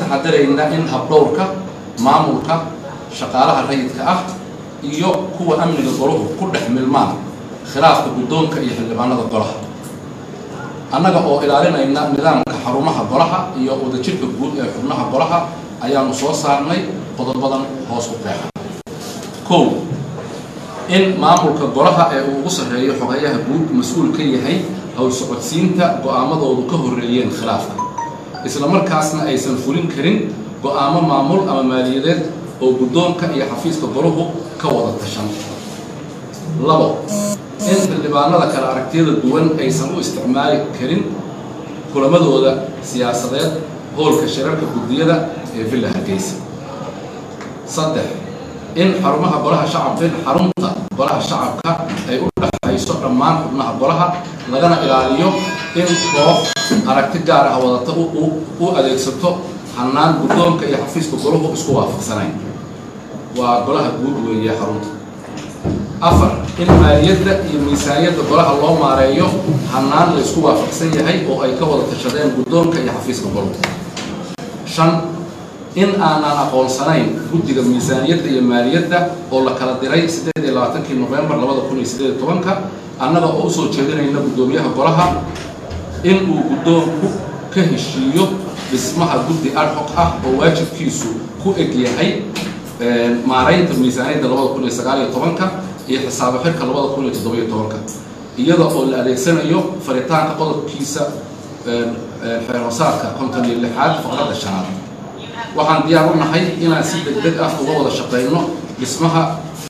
taxadaraynaa in habdhowrka maamulka shaqaalaha rayidka ah iyo kuwa amniga golahu ku dhex milmaan khilaafka guddoonka iyo xildhibaanada golaha annaga oo ilaalinayna nidaamka xarumaha golaha iyo wadajirka guud ee xubnaha golaha ayaanu soo saarnay qodobadan hoos u qeexa kow in maamulka golaha ee uu ugu sarreeyo xogayaha guud mas-uul ka yahay howl socodsiinta go-aamadoodu ka horreeyeen khilaafka isla markaasna aysan fulin karin go-aamo maamul ama maaliyadeed oo guddoonka iyo xafiiska golahu ka wada tashan labo in xildhibaanada kale aragtiyada duwan aysan u isticmaali karin kulamadooda siyaasadeed howlka shirarka guddiyada ee villa hargeysa saddex in xarumaha golaha shacabka in xarunta golaha shacabka ay u dhexayso dhammaan xubnaha golaha lagana ilaaliyo in koox aragti gaar ah wadata u adeegsato hanaan guddoonka iyo xafiiska golahu isku waafaqsanayn waa golaha guud weeye xarunta afar in maaliyadda iyo miisaaniyadda golaha loo maareeyo hanaan la isku waafaqsan yahay oo ay ka wada tashadeen guddoonka iyo xafiiska golahu shan in aanan aqoonsanayn guddiga miisaaniyadda iyo maaliyadda oo la kala diray siddeed iyo labaatankii nofembar labada kun iyo siddeed iyo tobanka annaga oo usoo jeedinayna guddoomiyaha golaha in uu guddoonku ka heshiiyo dhismaha guddi adhoc ah oo waajibkiisu ku eg yahay maaraynta miisaaniyadda labada kun iyo sagaal iyo tobanka iyo xisaabo xirka labada kun iyo toddobiyo tobanka iyada oo la adeegsanayo faritaanka qodobkiisa xeer hosaadka konton iyo lixaad faqradda shanaad waxaan diyaar u nahay inaan si deg deg ah uga wada shaqayno dhismaha